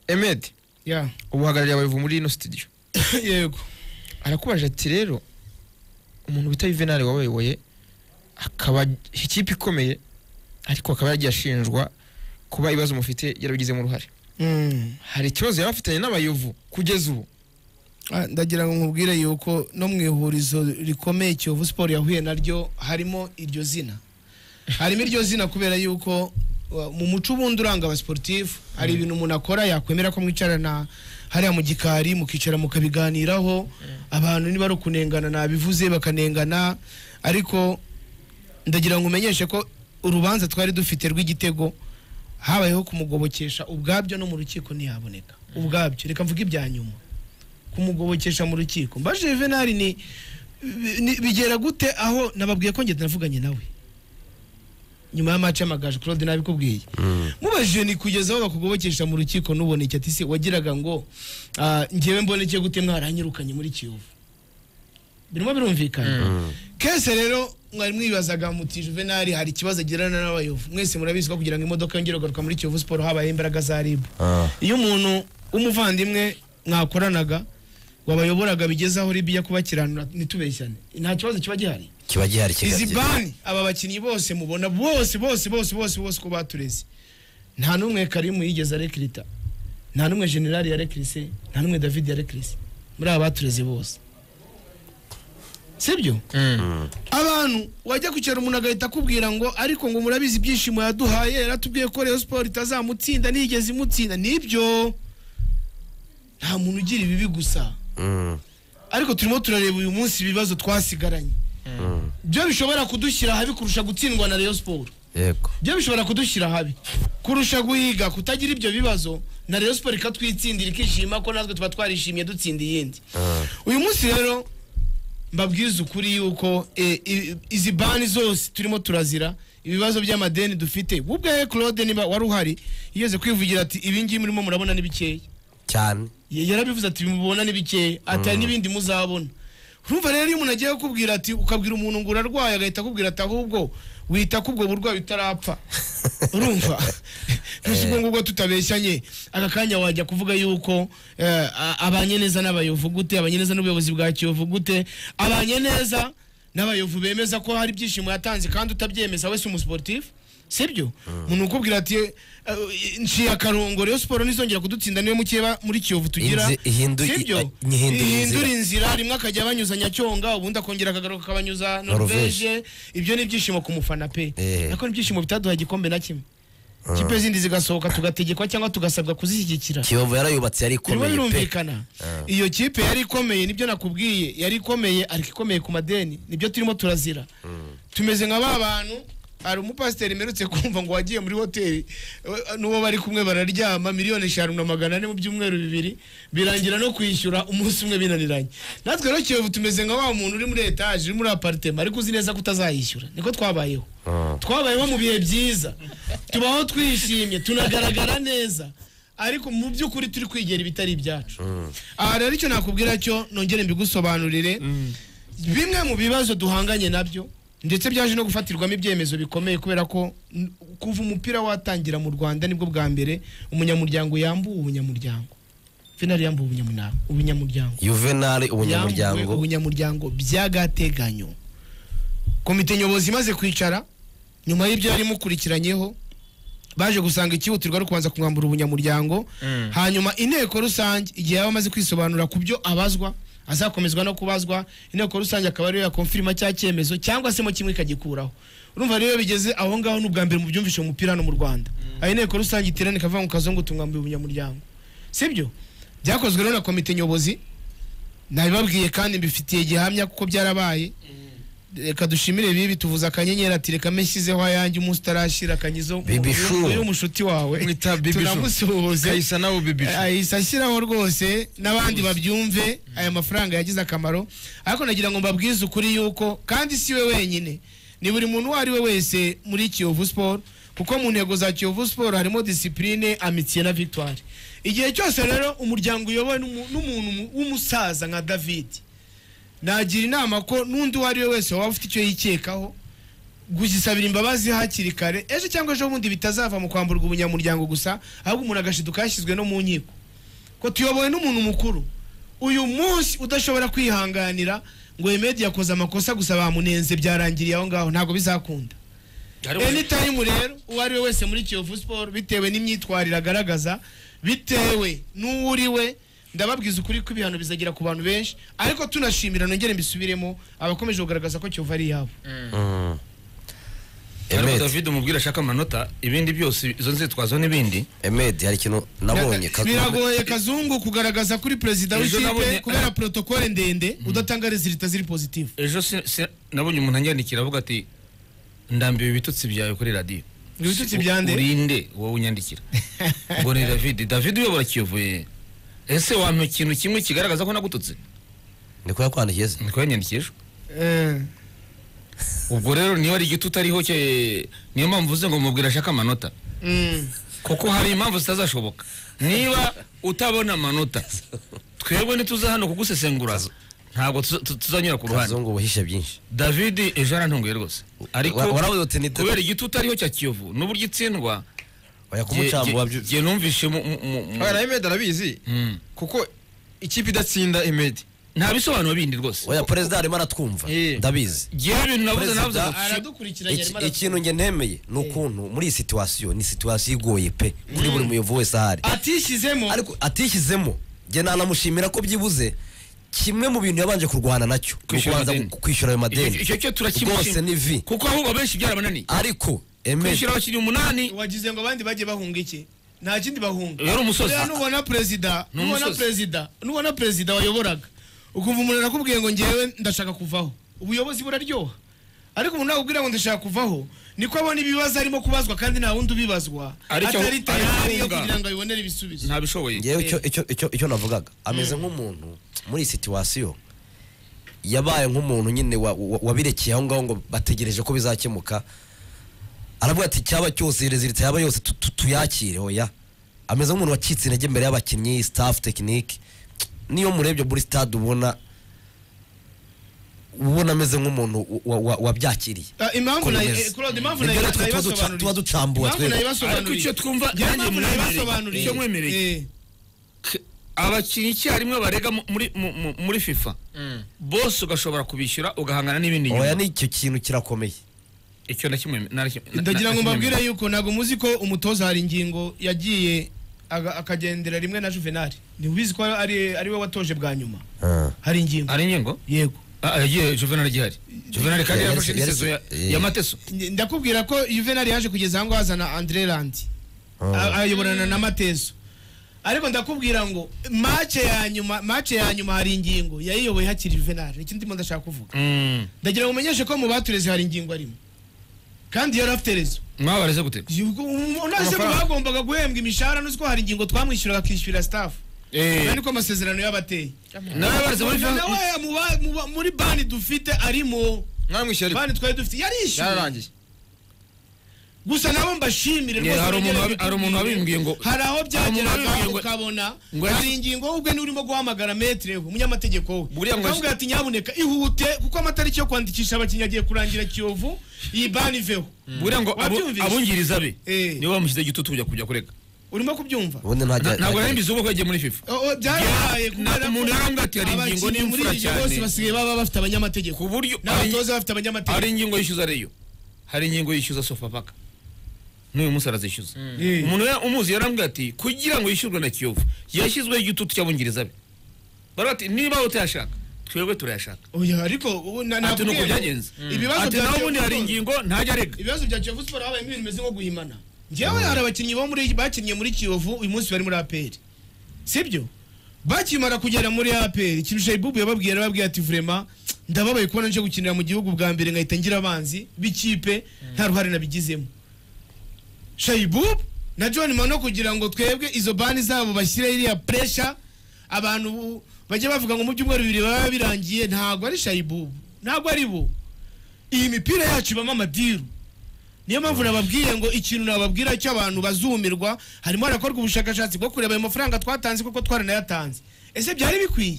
emedi ya ubuhagarariye abayovu muri ino studio yego arakubaje ati rero umuntu bita yuvenali wabayoboye akaba ikipe ikomeye ariko akaba yaragiye ashinjwa kuba ibibazo mufite yarabigizemo uruhare Mm. hari ikibazo yaba afitanye n'abayovu kugeza ubu Ah, ndagira ngo nkubwire yuko no mu ihurizo rikomeye kiyovu siporo yahuye naryo harimo iryo zina harimo iryo zina kubera yuko uh, mu muco ubundi uranga abasiporutifu hari ibintu umuntu akora yakwemera ko mwicarana hariya mu gikari mukicara mukabiganiraho abantu niba ari ukunengana nabivuze bakanengana ariko ndagira ngo umenyeshe ko urubanza twari dufite rw'igitego habayeho kumugobokesha ubwabyo no mu rukiko ntiyaboneka ubwabyo reka mvuge ibya nyuma kumugobokesha mu rukiko mbaje juvenali ni bi- ni- bigera gute aho nababwiye ko ngenda navuganye nawe nyuma y'amaci y'amagaju claude nabikubwiye mubajije ni kugeza aho bakugobokesha mu rukiko nuboneke ati se wagiraga ngo ah, njyewe mboneke gute mwaranyirukanye muri kiyovu birimo birumvikana kese rero mwari mwibazaga muti juvenali hari ikibazo agirana n'abayovu mwese murabizi ko kugira ngo imodoka yongere kugaruka muri kiyovu siporo habayeho imbaraga za rib Ah. iyo umuntu w'umuvandimwe mwakoranaga wabayoboraga bigeze aho ribiya kubakiranura ntitubeshyane nta kibazo kiba gihari kiba gihari izi kigagira bani aba bakinnyi bose mubona bose bose bose bose bose uko batureze nta n'umwe karimu yigeze arekirita nta n'umwe generali yarekirise nta n'umwe david yarekirise muri aba batureze bose sibyo abantu wajya kwicara umuntu agahita akubwira ngo ariko ngo murabizi ibyishimo yaduhaye yaratubwiye ko Rayon Sport itazamutsinda nigeze imutsinda nibyo nta muntu ugira ibibi gusa Mm. ariko turimo turareba uyu munsi ibibazo twasigaranye byo bishobora kudushyira habi kurusha gutsindwa na Rayon Sport yego byo bishobora kudushyira habi kurusha guhiga kutagira ibyo bibazo na Rayon Sport ikatwitsindira ikishima ko natwe tuba twarishimye dutsinda iyindi uyu munsi rero mbabwiza ukuri yuko e, i- izi bani zose turimo turazira ibibazo by'amadeni dufite ubwe Claude niba wari uhari yigeze kwivugira ati ibi ngibi murimo murabona ni bikeya cyane Ya- yarabivuze ati mubona ni bikeya ati hari n'ibindi muzabona urumva rero iyo umuntu agiye kukubwira ati ukabwira umuntu ngo urarwaye agahita akubwira ati ahubwo wita kubwo burwayi utarapfa urumva ntusubwo ngubwo tutabeshyanye aka kanya wajya kuvuga yuko eh, a- abanye neza n'abayovu gute abanye neza n'ubuyobozi bwa kiyovu gute abanye neza n'abayovu bemeza ko hari ibyishimo yatanze kandi utabyemeza wese umusiporutifu sibyo umuntu ukubwira ati eh, nciye akarongo rero siporo nizongera kudutsinda niyo mukeba muri kiyovu tugira Inzi- ihindu- sibyo i- ihindura ihindura inzira. inzira rimwe akajya banyuza nyacyonga ubundi akongera akagaruka akabanyuza norvege ibyo ni ibyishimo ku mufana pe Eh. ariko ni ibyishimo bitaduha igikombe na kimwe kipe zindi zigasohoka tugategekwa cyangwa tugasabwa kuzishyigikira kiyovu yarayubatse yari birimo ikomeye pe birumvikana iyo kipe yari ikomeye nibyo nakubwiye yari ikomeye ariko ikomeye ku madeni nibyo turimo turazira tumeze nka ba bantu hari umupasiteri mperutse kumva ngo wagiye muri hoteli eh, n'uwo bari kumwe bararyama miliyoni eshanu na magana ane mu byumweru bibiri birangira no kwishyura umunsi umwe binaniranye natwe rero kiyovu tumeze nka wa muntu uri muri etaje uri muri aparitema ariko uzi neza ko utazayishyura niko twabayeho twabayeho mu bihe byiza tubaho twishimye tunagaragara neza ariko mu by'ukuri turi kwigera ibitari ibyacu aha rero icyo nakubwira cyo nongere mbigusobanurire bimwe mu bibazo duhanganye nabyo ndetse byaje no gufatirwamo ibyemezo bikomeye kubera ko n- kuva umupira watangira mu rwanda nibwo bwa mbere umunyamuryango yambuwe ubunyamuryango finari yambuwe ubunyamuryango ubunyamuryango yuvenali yambuwe ubunyamuryango ubunyamuryango by'agateganyo komite nyobozi imaze kwicara nyuma y'ibyo yari imukurikiranyeho baje gusanga ikihutirwa ari kubanza kumwambura ubunyamuryango Mm. hanyuma inteko rusange igihe yaba amaze kwisobanura ku byo abazwa azakomezwa no kubazwa inteko rusange akaba ariyo yakomfirima cya cyemezo cyangwa se mo kimwe ikagikuraho urumva rero iyo bigeze aho ngaho ni ubwa mbere mu byumvishe mu mupira hano mu rwanda aho inteko rusange iterana ikavuga mu kazungu tumwambuye ubunyamuryango sibyo byakozwe rero na komite nyobozi nabibabwiye kandi mbifitiye gihamya kuko byarabaye reka dushimire bibi tuvuze akanyenyeri ati reka mbe nshyizeho ayanjye umunsi utarashyira akanyizo Bibi Shu. uyu mushuti wawe Mwita Bibi Shu. tunamusuhuze kayisa nawe bibi Eh, ahise ashyiraho rwose n'abandi babyumve aya mafaranga yagize akamaro ariko nagira ngo mbabwize ukuri yuko kandi si we wenyine ni buri muntu uwo ari we wese muri kiyovu siporo kuko mu ntego za kiyovu siporo harimo disipurine amitiye na victoire igihe cyose rero umuryango uyobowe n'umu- n'umuntu mu- w'umusaza nka david nagira inama ko n'undi uwo ari we wese waba ufite icyo yikekaho gusabira imbabazi hakiri kare ejo cyangwa ejo bundi bitazava mu kwamburwa ubunyamuryango gusa ahubwo umuntu agashiduka yashyizwe no mu nkiko ko tuyobowe n'umuntu mukuru uyu munsi udashobora kwihanganira ngo Hemedi yakoze amakosa gusa bamunenze byarangiriye aho ngaho ntabwo bizakunda anytime rero uwo ari we wese muri kiyovu siporo bitewe n'imyitwarire agaragaza bitewe n'uwo uri we ndababwiza ukuri ko ibihano bizagera ku bantu benshi ariko tunashimira nongere mbisubiremo abakomeje kugaragaza ko kiyovu ari iyabo Mm. ariko Emed, david umubwira ashaka amanota ibindi byose izo nzitwazo n'ibindi Emed hari ikintu nabonye Biraga- biragoye kazungu kugaragaza kuri perezida Ejo w'ikipe nabonye- kubera protokole ndende udatanga resulita ziri positive ejo si- si- nabonye umuntu anyandikira avuga ati ndambiwe ibitutsi byawe kuri radiyo Ibitutsi bya nde? urinde wowe unyandikira ngo ni david david uyobora kiyovuye ese wampa ikintu kimwe kigaragaza ko nagututse ni ko yakwandikiye se niko yanyandikije ejo ubwo rero niba ari igiti utariho cye- niyo mpamvu uvuze ngo mubwira ashaka amanota Mm. kuko hari impamvu zitazashoboka niba utabona amanota twebwe ntituza hano kugusesengura ntabwo tuza- tu- tuzanyura ku ruhande kazungu ubuhisha byinshi david ejo arantunguye rwose ariko Wa- waravuze uti ni- kubera igiti utariho cya kiyovu n'uburyo itsindwa oya jye- kumucambura jye- jye numvishe mu- mu- mu- mu- Oya, na Emed arabizi Mm. kuko ikipe idatsinda Emed nta bisobanuro bindi rwose oya perezida arimo aratwumva Eh. ndabizi ngewe ibintu nabuze Perezida- nabuze ngo kiyo- aradukurikiranye Iki- arimo aratwumva. ikintu nge ntemeye ni ukuntu muri iyi situwasiyo ni situwasiyo igoye pe kuri buri muyovu wese ahari atishyizemo ariko atishyizemo njye nanamushimira ko byibuze kimwe mu bintu yabanje kurwana nacyo ni Kwishyura ukubanza amadeni. gu- kwishyura ayo icyo madeni icyo cyo rwose ni vi turakimushima kuko ahubwo benshi byarabananiye ariko Emed kwishyura abakinnyi umunani wagize ngo abandi bajye bahunga iki nta kindi bahunga Yari umusozi. Rero nubona perezida Ni nubona umusozi. perezida nubona perezida wayoboraga ukumva umuntu arakubwiye ngo ngewe ndashaka kuvaho ubuyobozi buraryoha ariko umuntu nakubwira ngo ndashaka kuvaho niko abona ibibazo arimo kubazwa kandi nta wundi ubibazwa Ariko- atari tayari yo ariko- kugira ngo abibonere ibisubizo ntabishoboye ngewe icyo- icyo icyo- icyo navugaga ameze nk'umuntu muri iyi situwasiyo yabaye nk'umuntu nyine wa- wa- wabirekeye aho ngaho ngo bategereje ko bizakemuka aravuga ati cyaba cyose rezilita yaba yose tu- tu- tuyakire oya ameze nk'umuntu wacitse intege imbere y'abakinnyi staff tekinike niyo murebye muri stade ubona ubona ameze nk'umuntu wa- wa- wabyakiriye Ah, impamvu nayo Komeza. Claude impamvu Nibyo nayo natwe tuba duca- nayibasobanuriye. tuba ducambura Impamvu twebwe. nayibasobanuriye. Ariko icyo twumva Njyewe nanjye impamvu mwemereye. nayibasobanuriye. Icyo mwemereye. Eh. K- abakinnyi icyarimwe barega mu- muri mu- mu- muri fifa bose ugashobora kubishyura ugahangana n'ibindi oya nyuma ni icyo kintu kirakomeye icyo nakimwe ndagira ngo mbabwire yuko ntabwo muzi ko umutoza hari ingingo yagiye aga- akagendera rimwe na juvenali ntibizi ko ari ari we watoje bwa nyuma Ah. hari ingingo ari ingingo yego Ah, yagiye juvenal gihari juvenal kandi Yaretse- yarafashe n'isezo ya- yaretse- eh. ya mateso Nge- ndakubwira ko juvenali yaje kugeza aho ngaho azana andre randi A- ayoborana na matezo ariko ndakubwira ngo mace ya nyuma mace ya nyuma hari ingingo yayiyoboye hakiri juvenali ikindi ndimo ndashaka kuvuga Mm. ndagira ngo umenyeshe ko mu batureze hari ingingo arimo kandi yari afite rezo mwabareze gute unase Amafaranga. bagombaga guhembwa imishahara n'uzi ko hari ingingo twamwishyuraga akishyurira staff Eh, Aya niko amasezerano yabateye n'ababareze muri Nawe FIFA- mu ba- mu ba- muri bani dufite arimo mwaramwishyuye ariko bani twari dufite yarishyuwe yararangiye gusa nabo mbashimire Yeah, rwose hari umuntu nongere wabi- hari umuntu mbikubwire. wabimbwiye ngo- hari aho Hari umuntu byageraga wabimbwiye ngo- ukabona ngo hari yari- ingingo wowe ubwe niwe urimo guhamagara metere we umunyamategeko we Buriya ngo- ukamubwira ati nyabuneka ihute kuko amatariki yo kwandikisha abakinnyi agiye kurangira kiyovu iyi bani iveho buriya ngo abo- Wabyumvise? abungiriza be Eh. nibo bamushyize igitutu kujya kujya kurega urimo kubyumva ubundi ntajya ntabwo nari mbizi ubwo yagiye muri fifa Oh, oh, byarabaye nta- umuntu yarambwira ati hari ingingo abakinnyi muri n'imfura iyi liga bose cyane. basigaye baba bafite abanyamategeko ku buryo n'abatoza bafite abanyamategeko hari ingingo yishyuza reyo hari ingingo yishyuza sofapaka n'uyu munsi arazishyuza Eh. umuntu ya- umuzi yarambwira ati kugira ngo yishyurwe na kiyovu yashyizweho igitutu cy'abungiriza be baravuga ati niba utayashaka twebwe turayashaka oya ariko ubu na- ati ni uko nakubwiye ngo byagenze ibibazo ati bya nawe Kiyovu ubundi hari Sport- ingingo ntajya arega ibibazo bya Kiyovu Sport habayemo ibintu bimeze nko guhimana njyewe hari abakinnyi bo muri bakinnye muri Kiyovu uyu munsi bari muri APR sibyo bakimara kugera muri APR ikintu Shaibubu yababwiye yarababwiye ati vraiment ndababaye kubona nje gukinira mu gihugu bwa mbere nkahita ngira abanzi b'ikipe nta ruhare nabigizemo Shaibubu na John Mano kugira ngo twebwe izo bani zabo bashyire iriya pressure abantu bu- bajya bavuga ngo mu byumweru bibiri baba birangiye ntabwo ari Shaibubu ntabwo ari bo iyi mipira yacu ibamo amadiru niyo mpamvu nababwiye ngo ikintu nababwira cyo abantu bazumirwa harimo harakorwa ubushakashatsi bwo kureba ayo mafaranga twatanze kuko twaranayatanze ese byari bikwiye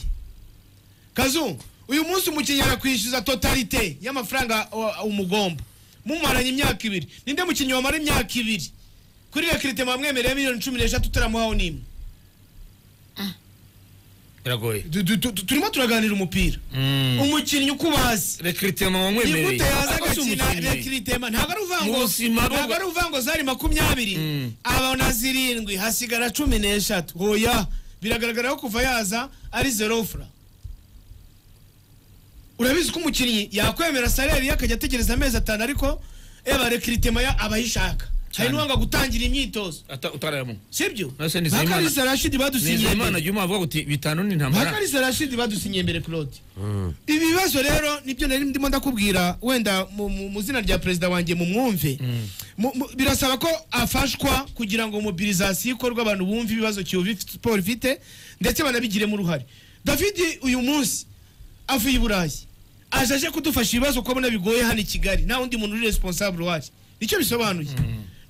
kazungu uyu munsi umukinnyi arakwishyuza totalite y'amafaranga uh, umugomba mumaranye imyaka ibiri ninde mukinnyi wamara imyaka ibiri kuri rekirite mwamwemereye miliyoni cumi n'eshatu utaramuhaho n'imwe biragoye Du- du- tu- tu- turimo turaganira umupira umukinnyi uko ubazi rekiritema wamwemereye nigute yaza agakina umukinnyi rekiritema ntabwo ari Mu uvango buzima bwo- ntabwo ari uvango zari makumyabiri Mm. abona zirindwi hasigara cumi n'eshatu hoya biragaragara ko kuva yaza ari zerofura urabizi ko umukinnyi yakwemera saleri ye akajya ategereza amezi atanu ariko eba rekiritema ya aba ayishaka hari Cyane. n'uwanga gutangira imyitozo utarayamo sibyo Ese ni Nizeyimana- bakarisa rashidi badusinyiye nizeyimana mbere. jya umuha uti bitanu ni ntambara bakarisa rashidi badusinyiye mbere claude ibi bibazo rero nibyo nari ndimo ndakubwira wenda mu, mu, mu zina rya perezida wanjye mu mwumve mu, mu, birasaba ko afashwa kugira ngo mobilizasiyo ikorwe abantu bumve ibibazo kiyovu ifite- siporo ifite ndetse banabigiremo uruhare davidi uyu munsi avuye i burayi aje aje kudufasha ibibazo ko abona bigoye hano i kigali nta wundi muntu uri responsable wari nicyo bisobanuye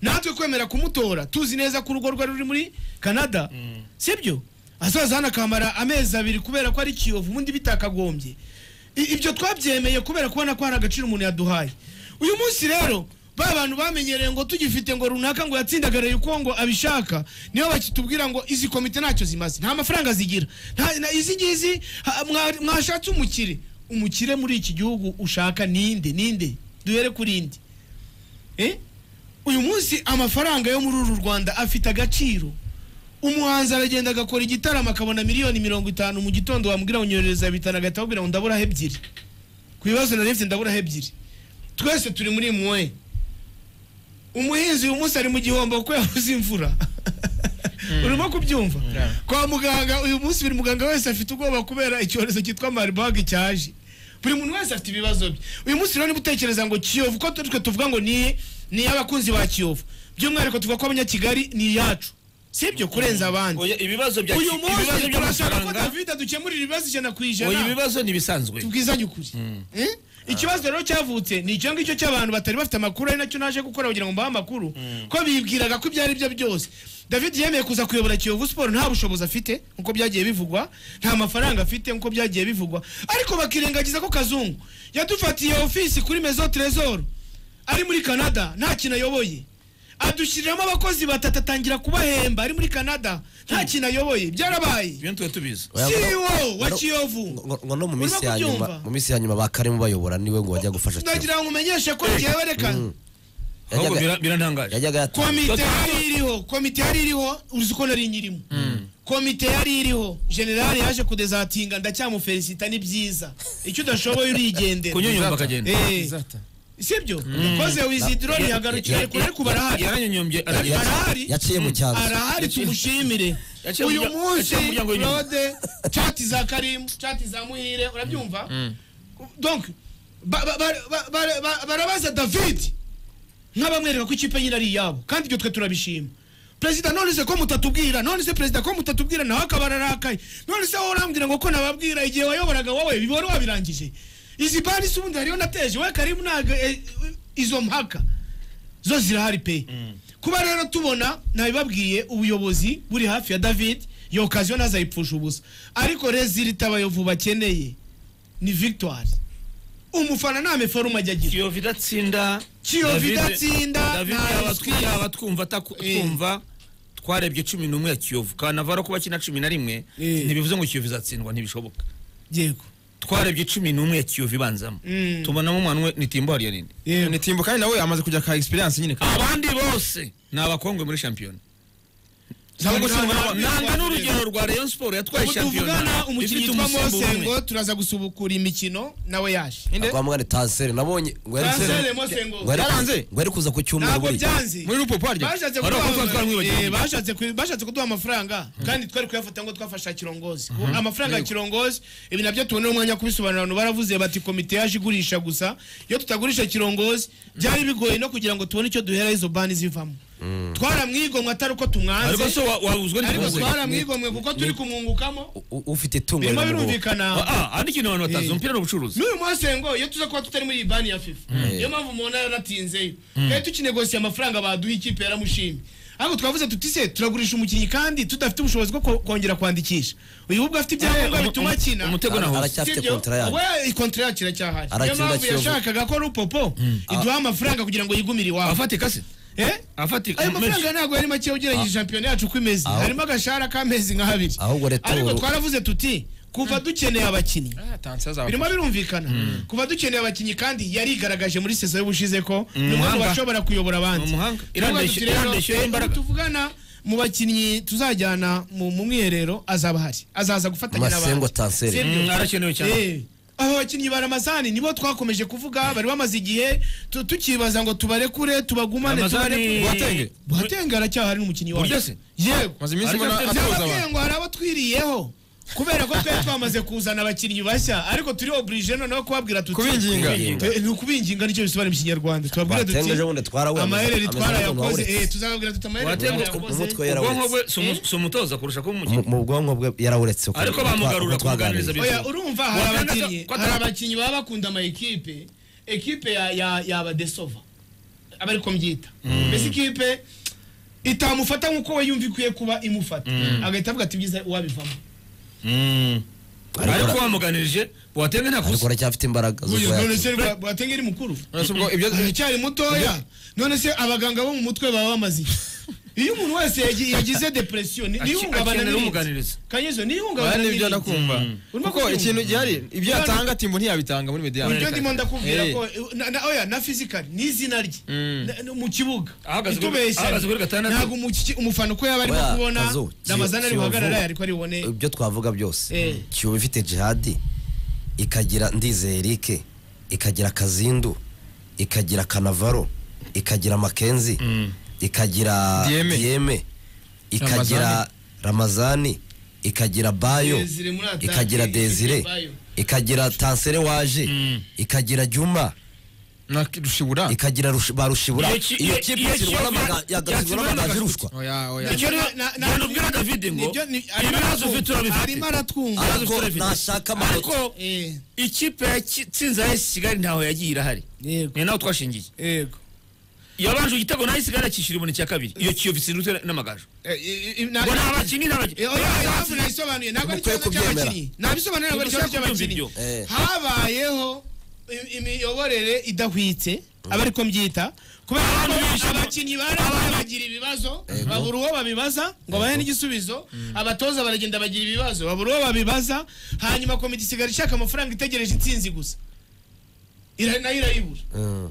natwe kwemera kumutora tuzi neza ko urugo rwe ruri muri canada sibyo azaza hano akamara amezi abiri kubera ko ari kiyovu ubundi bitakagombye I- ibyo twabyemeye kubera kubona ko hari agaciro umuntu yaduhaye uyu munsi rero ba bantu bamenyereye ngo tugifite ngo runaka ngo yatsindagaraye uko ngo abishaka niyo bakitubwira ngo izi komite ntacyo zimaze nta mafaranga zigira Nta- na- izi ngizi ha- mwa- mwashatse umukire umukire muri iki gihugu ushaka ninde ninde duhere kuri indi Eh? uyu munsi amafaranga yo muri uru rwanda afite agaciro umuhanzi aragenda agakora igitaramo akabona miliyoni mirongo itanu mu gitondo wamubwira ngo nyohereza bitanu agahita akubwira ngo ndaburaho ebyiri ku bibazo nari mfite ndaburaho ebyiri twese turi muri mwe umuhinzi uyu munsi ari mu gihombo kuko yabuze imvura urimo kubyumva kwa muganga uyu munsi buri muganga wese afite ubwoba kubera icyorezo cyitwa maribage cyaje buri muntu wese afite ibibazo bye uyu munsi rero niba utekereza ngo kiyovu ko twe tuvuga ngo ni ni iy'abakunzi ba kiyovu by'umwihariko tuvuga ko abanyakigali ni iyacu si ibyo kurenza abandi Oya, ibibazo bya- uyu munsi ibibazo turashaka ko by'amafaranga david adukemurira ibibazo ijana ku oya, ijana ibibazo ni ibisanzwe tubwizanye ukuri Eh? ikibazo rero cyavutse ni icyo ngicyo cy'abantu batari bafite amakuru ari nacyo naje gukora kugira ngo mbahe amakuru ko bibwiraga ko ibyo ari byo byose david yemeye kuza kuyobora kiyovu siporo nta bushobozi afite nkuko byagiye bivugwa nta mafaranga afite nkuko byagiye bivugwa ariko bakirengagiza ko kazungu yadufatiye ofisi kuri mezo tresor ari muri canada nta kintu ayoboye adushyiriramo abakozi batatu atangira kubahemba ari muri canada nta kintu ayoboye byarabaye ibyo ntitwe tubizi Oya, ngo- CEO wa ngo- Kiyovu. ngo- ngo no mu minsi Urimo ya nyuma kubyumva? mu minsi ya nyuma ba karimo bayobora niwe ngo wajya gufasha Kiyovu. ndagira ngo umenyeshe ko ngewe reka Mm. ahubwo Yajyaga- bira- birantangaje yajyaga yata- komite yari iriho komite yari iriho uzi ko nari nyirimo komite yari iriho generali yaje kudezatinga ndacyamufelicita ni byiza icyo udashoboye urigendera kunyunyumva akagenda Eh, sibyo koze wizidiro yihagarukire kure ku barahari yaranyunyumbye ararira. ya- arahari yaciye mu cyanzu arahari tumushimire Yaciye uyu mu murya- munsi yaciye mu muryango w'inyuma. rode cati za karimu cati za muhire urabyumva donc ba- ba- ba- ba- ba- ba- barabaza david nk'abamwereka ko ikipe nyine ari iyabo kandi ibyo twe turabishima perezida none se ko mutatubwira none se perezida ko mutatubwira nawe akaba ararakaye none se wowe urambwira ngo ko nababwira igihe wayoboraga wowe wari wabirangije izi bari se ubundi hariyo nateje we karimu ntabwo eh, izo mpaka zo zirahari pe kuba rero tubona nabibabwiye ubuyobozi buri hafi ya david iyo okaziyo ntazayipfusha ubusa ariko rezilita abayovu bakeneye ni victoire umufana nta meforume ajya agira kiyovu idatsinda Kiyovu David- idatsinda, David nta yaba ruswa. tw- yaba twumva ataku- Eh. twumva twarebye cumi n'umwe ya kiyovu kanavaro kuba kina cumi na rimwe Eh. ntibivuze ngo kiyovu izatsindwa ntibishoboka yego twarebye cumi n'umwe ya kiyovu ibanzamo Mm. tubonamo umwana umwe nitimbo hariya ninde yego ni timbo kandi nawe amaze kujya ka experience nyine kandi abandi bose ni abakongwe muri shampiyona Ntabwo Ntabwo tubona- tubona- nanga n'urugero rwa rayon siporo yatwaye ubu tuvugana shampiyona umukinnyi ifite witwa umusimbo mosengo umwe. turaza gusubukura imikino nawe yaje Inde? kwa mugani tanseri nabonye ngo yari Kansere ngo mosengo yari- Yaranze? ngo yari kuza ku cyumweru ntabwo buriya. byanze muri rupopo harya bashatse Wari kuduha- wakumva twaramwibagiwe. Eh, bashatse ku- bashatse kuduha amafaranga kandi twari kuyafata ngo twafasha kirongozi amafaranga ya kirongozi ibi nabyo tubonera umwanya wo kubisobanura abantu baravuze bati komite yaje igurisha gusa iyo tutagurisha kirongozi byari bigoye no kugira ngo tubone icyo duhera izo bani zivamo twaramwigomwe atari uko tumwanze ariko so wa- wabuzwe ariko n'ikibazo twaramwigomwe kuko turi kumwungukamo U- u- ufite itungo birimo riri mu rugo. birumvikana Ah, ah, andi kintu abantu batazi Eh. umupira ni ubucuruzi n'uyu munsi ngo iyo tuza kuba tutari muri iyi bani ya fifa niyo mpamvu umuntu yaratinzeyo kandi tukinegosiye amafaranga baduha ikipe yaramushimye ariko twavuze tuti se turagurisha umukinnyi kandi tudafite ubushobozi bwo ko- kongera kwandikisha uyu ubwo afite ibyangombwa bituma akina umutego na Ara- hose aracyafite Sibyo? kontara yayo we ikontara yacu iracyahari niyo Arakina mpamvu Kiyovu. yashakaga ko rupopo iduha amafaranga kugira ngo yigumire iwabo afata ikase eh afatika ayo mafaranga ntabwo ari make ugerageza shampiyona yacu uko imeze Aho- harimo agashahara k'amezi nk'abiri Ahubwo Reto- ariko twaravuze tuti kuva dukeneye abakinnyi birimo birumvikana kuva dukeneye abakinnyi kandi yarigaragaje muri sezo y'ubushize ko ni umuntu umuhanga. washobora kuyobora abandi Ni umuhanga. Iravuga Irandeshya- tuti rero, irandeshya imbaraga. tuvugana mu bakinnyi tuzajyana mu mu mwiherero azaba ahari azaza gufatanya Masengo Tanseri. Sibyo? Mm, arakenewe cyane. Eh, aba bakinnyi ba ramazani nibo twakomeje kuvuga bari bamaze igihe tu- tukibaza ngo tubarekure tubagumane Ramazani- tubarekure. Boateng. Boateng aracyahari n'umukinnyi wacu Burya se? yego maze iminsi Ariko mbona afite- atoza Nababwiye abantu ngo hari abo twiriyeho kubera ko twari twamaze kuzana abakinnyi bashya ariko turi oburije noneho kubabwira tuti Kubinginga. Eh, ni ukubinginga nicyo bisobanura mu kinyarwanda tubabwira Boateng ejo bundi twarawe- duti amaherere ameze nk'umuntu twarayakoze wawuretse." eh, tuzababwira tuti amaherere Boateng- twarayakoze Umutwe yarawe- ubwonko bwe si umu- si umutoza kurusha kuba mu umukinnyi mu bwonko bwe yarawuretse uko- ariko uko twa- bamugarura uko twaganiriye. kumuganiriza Oya, urumva hari Boateng aza- abakinnyi ko hari atari- abakinnyi baba bakunda ama ekipe ekipe ya- ya- yabadesova aba ariko mbyita mbese ikipe itamufata nk'uko we yumva ikwiye kuba imufata agahita avuga ati byiza wabivamo Mm. Ariko ariko ura- bamuganirije watenge nta ariko kusa uracyafite imbaraga zo Uyu none kuyakira. se rwa- Boateng ari mukuru uretse ubwo ibyo aracyari mutoya none se abaganga bo mu mutwe baba bamaze iki? iyo umuntu wese yagi- yagize depression ni- Aki- nihungabana akenera n'irindi. umuganiriza. kanyezo nihungabana abandi nibyo n'irindi. ndakumva Urimo kuko kubyumva? ikintu gihari ibyo Urimo- yatanga timbo ntiyabitanga muri media Ibyo ndimo ndakubwira Eh. ko na- na- oya na fizikali ni izina rye Na- na- mu kibuga Ahagaze kuri- itubeshya ahagaze kuri gatandatu. ntabwo umuki- umufana uko yaba arimo Oya, kubona Kazo, ramazana ari Kiyovu. buhagarara ariko ari bubone ibyo twavuga byose Eh. kiyovu ifite jihadi ikagira ndizeye erike ikagira kazindu ikagira kanavaro ikagira makenzi ikagira Dieme. diyeme ikagira Ramazani. ramazani ikagira bayo Desire muri atake, ikagira ifite desire Bayo. ikagira tansere waje ikagira juma na rushibura ikagira Rush- ba rushibura Iyo ki- iyo iyo- kipe iyo kirwana Kiyovu amaga- ya- yagatsindwa yakirwana n'amagaju agasuku. rushwa oya oya Icyo na- na- na- na- nubwira David ngo, nibyo ni- arimo ibibazo aratwumva. ufite urabifite. arimo aratwumva Ibibazo ufite ariko urabifite. nashaka ariko amanota Eh, ikipe yatsinze ayesi kigali ntaho yagiye irahari yego ni naho twashingiye yego yabanje igitego nayo isigaye yakishyura ibone cya kabiri iyo kiyovu itsinzwe n'amagaju Eh, eh, eh, na- ngo nta bakinnyi nta bakinnyi Eh, oya, impamvu nayisobanuye ntabwo ari Mukwiye ikibazo kubyemera. cy'abakinnyi nabisobanuye ntabwo ari ikibazo Mukwiye kubyumva cy'abakinnyi ibyo. Eh. habayeho im- imiyoborere idahwitse aba ariko mbyita kubera Abantu ko bishyura- abakinnyi barabaye bagira ibibazo babura uwo babibaza ngo bahe n'igisubizo abatoza baragenda bagira ibibazo babura uwo babibaza hanyuma komite isigara ishaka amafaranga itegereje intsinzi gusa Ira- nayo irayibura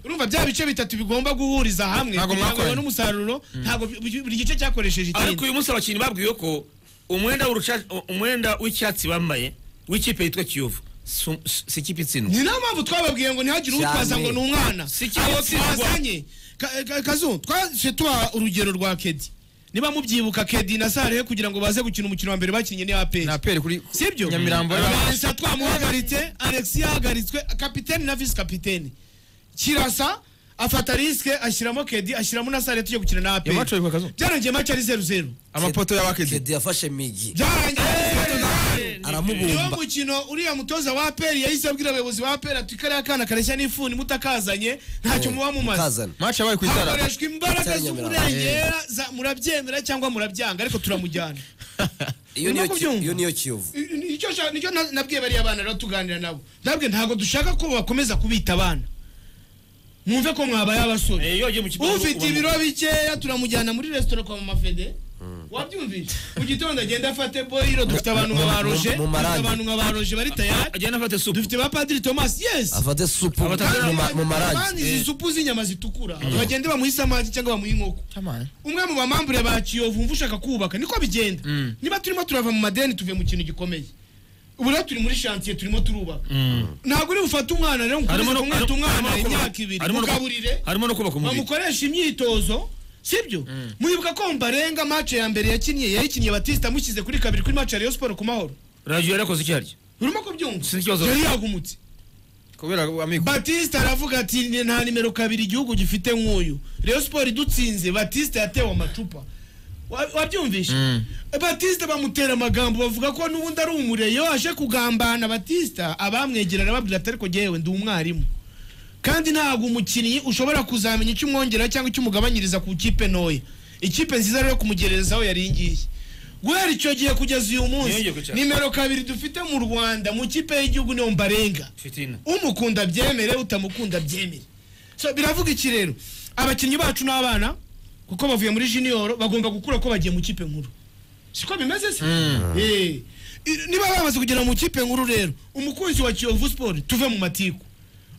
urumva bya bice bitatu bigomba guhuriza hamwe Ntabwo kugira ngo mwakoranye. babone umusaruro ntabwo bi- bi- buri gice cyakoresheje ariko itsinzi uyu munsi abakinnyi babwiwe ko umwenda w'uruca- umwenda w'icyatsi bambaye w'ikipe yitwa kiyovu si- si ikipe itsindwa ni nayo mpamvu twababwiye ngo ntihagire utwaza Cyane. ngo ni umwana Si ikipe abo itsindwa. twazanye Ka- ka- kazu twase tubaha urugero rwa kedi niba mubyibuka kedi na sarehe kugira ngo baze gukina umukino wa mbere bakinnye ni aperi na aperi kuri sibyo Nyamirambo Alexa twamuhagaritse alex yahagaritswe kapiteni na visi kapiteni kirasa afata risike ashyiramo kedi ashyiramo na sarehe tujya gukina na aperi Iyo maco yitwa Kazu. byarangiye maci ari zeru zeru amapoto y'abakidi kedi yafashe migi byarangiye ari zeru zeru niwo aramubumba mukino uriya mutoza wa aperi yahise abwira abayobozi ba aperi ati kariya kana kareshya n'ifuni mutakazanye ntacyo muba mumaze mukazana match yabaye ku itara hakoreshwa imbaraga Itara Nyamirambo. z'umurengera za- murabyemera cyangwa murabyanga ariko turamujyana iyo Urimo niyo ki- kubyumva? iyo niyo kiyovu I- nicyo sha- nicyo na- nabwiye bariya bana rero tuganira nabo ndabwe ntabwo dushaka ko bakomeza kubita abana mwumve ko mwabaye abasore Eh, iyo wagiye mu kibuga ufite uba- ibiro bikeya turamujyana muri resitora kwa mama fede wabyumvise mu gitondo agenda afate boyiro dufite abantu nka ba roje mu- mu dufite marangi. abantu nka ba roje bari tayari agenda afate supu dufite ba padiri thomas yes afate supu Abatanzaniya- mu ma- mu marangi Kandi izi supu z'inyama zitukura bagende bamuhe isamaki cyangwa bamuhe inkoko Tamam. umwe mu bamambure ba kiyovu umva ushaka kubaka niko bigenda niba turimo turava mu madeni tuve mu kintu gikomeye ubu rero turi muri shantiye turimo turubaka ntabwo uri bufate umwana rero ngo harimo ukomeze no kumwita harimo- umwana harimo no- imyaka ibiri harimo no- mugaburire harimo no kubaka umubiri bamukoresha imyitozo sibyo mwibuka ko mbarenga mace ya mbere yakinnye yayikiniye batista amushyize kuri kabiri kuri mace ya rayon sport ku mahoro radiyo yarakoze icyo arya urimo kubyumva Si ikibazo. yari yagumutse kubera amikoro batista aravuga ati "Ni- nta nimero kabiri igihugu gifite nk'uyu reyo siporo idutsinze batista yatewe amacupa Wa- wabyumvishe batista bamutera amagambo bavuga ko n'ubundi ari umureyo aje kugambana batista abamwegera arababwira ati ariko jyewe ndi umwarimu kandi ntabwo umukinnyi ushobora kuzamenya icyo umwongera cyangwa icyo umugabanyiriza ku kipe ntoya ikipe nziza rero kumugerezaho yari ngiye guhera icyo gihe kugeza uyu munsi Ntiyongeye kwicara. nimero kabiri dufite mu rwanda mu kipe y'igihugu niyo mbarenga fitina umukunda byemere utamukunda byemere so biravuga iki rero abakinnyi bacu ni abana kuko bavuye muri junior bagomba gukura ko bagiye mu kipe nkuru siko bimeze se Eh, i- niba bamaze kugera mu kipe nkuru rero umukunzi wa kiyovu sport tuve mu matiku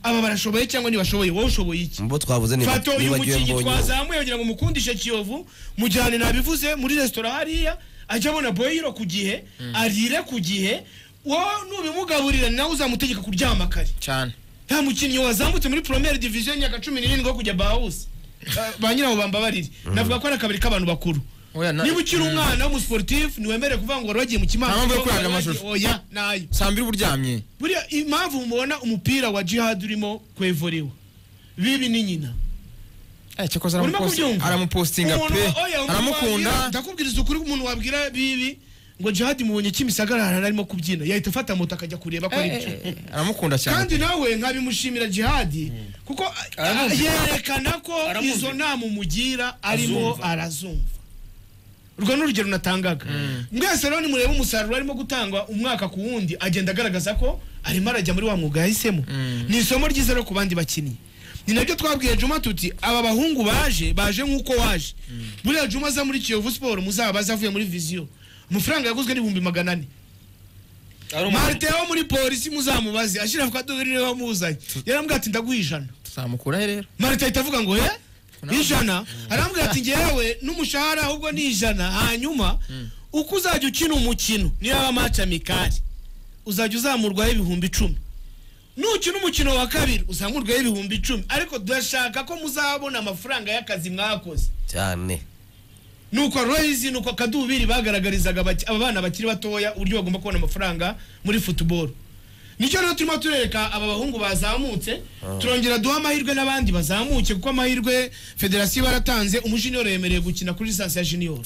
aba barashoboye cyangwa ntibashoboye wowe ushoboye iki mu bo twavuze niba- fata uyu nibagiwe mukinnyi mbonye twazamuye kugira ngo mukundishe kiyovu mujyane nabivuze muri resitora hariya ajye abona boyiro ku gihe arire ku gihe wowe nubimugaburira nawe uzamutegeka kuryama kare cyane nta mukinnyi wazamutse muri promere diviziyo y'imyaka cumi n'irindwi wo kujya bahawusi ba nyirawo bambabarire navuga ko ari akabari k'abantu bakuru Oya, na- niba ukiri umwana w'umusiporutifu ntiwemerewe kuvuga ngo wari wagiye mu Nta mpamvu yo kimanza kuranga amashusho. oya nayo saa mbiri uba uryamye buriya impamvu mubona umupira wa jihad urimo kwevorewa bibi ni nyina Eh, cyakoze urimo aramuposti- kubyumva aramupostinga Umuntu- pe oya, umuntu wabwira- aramukunda ndakubwiriza ukuri umuntu wabwira bibi ngo jihad mubonye kimisagara arimo kubyina yahita afata moto akajya kureba ko ari Eh, byo eh, eh, aramukunda cyane kandi nawe nkabimushimira jihadi kuko a- a- Aramwumva. yerekana ko Aramwumva. izo nama umugira arimo Azumva. arazumva urwo ni urugero natangaga mwese rero nimureba umusaruro arimo gutangwa umwaka ku wundi agenda agaragaza ko arimo arajya muri wa mwuga yahisemo ni isomo ryiza rero ku bandi bakinnyi ni nabyo twabwiye juma tuti aba bahungu baje baje nk'uko waje buriya juma aza muri kiyovu siporo muzabaze avuye muri viziyo amafaranga yaguzwe n'ibihumbi magana ane ari umuntu marite wo muri polisi muzamubaze ashyira ku kadobo niwe wamuzanye yarambwira ati ndaguha ijana tuzamukurahe rero marite ahita avuga ngo he ijana arambwira ati ngewe n'umushahara ahubwo ni ijana hanyuma uko uzajya ukina umukino niyo yaba amaci amikari uzajya uzamurwaho ibihumbi icumi nukina umukino wa kabiri uzamurwaho ibihumbi icumi ariko turashaka ko muzabona amafaranga y'akazi mwakoze cyane nuko royizi nuko kadubiri bagaragarizaga baki- aba bana bakiri batoya uburyo bagomba kubona amafaranga muri futuboro nicyo rero turimo turereka aba bahungu bazamutse turongera duha amahirwe n'abandi bazamuke kuko amahirwe federasiyo baratanze umushiniyoro yemerewe gukina kuri lisansi ya jiniyoro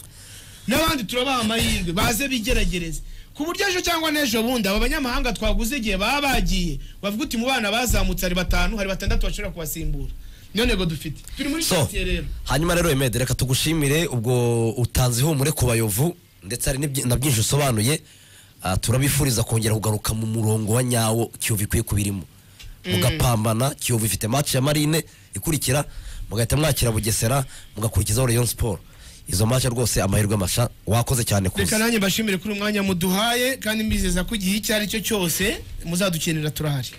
n'abandi turabaha amahirwe baze bigeragereze ku buryo ejo cyangwa n'ejo bundi aba banyamahanga twaguze igihe baba bagiye bavuga uti mu bana bazamutse hari batanu hari batandatu bashobora kubasimbura niyo ntego dufite turi muri so chantier rero hanyuma rero emede reka tugushimire ubwo utanze ihumure ku bayovu ndetse hari n'ibyi- na byinshi usobanuye Ah, turabifuriza kongera kugaruka mu murongo wa nyawo kiyovu ikwiye kubirimo mugapambana kiyovu ifite match ya marine ikurikira mugahita mwakira bugesera mugakurikizaho rayon sport izo match rwose amahirwe masha wakoze cyane reka kuza nanjye mbashimire kuri uyu mwanya muduhaye kandi mbizeza ko igihe icyo ari cyo cyose muzadukenera turahari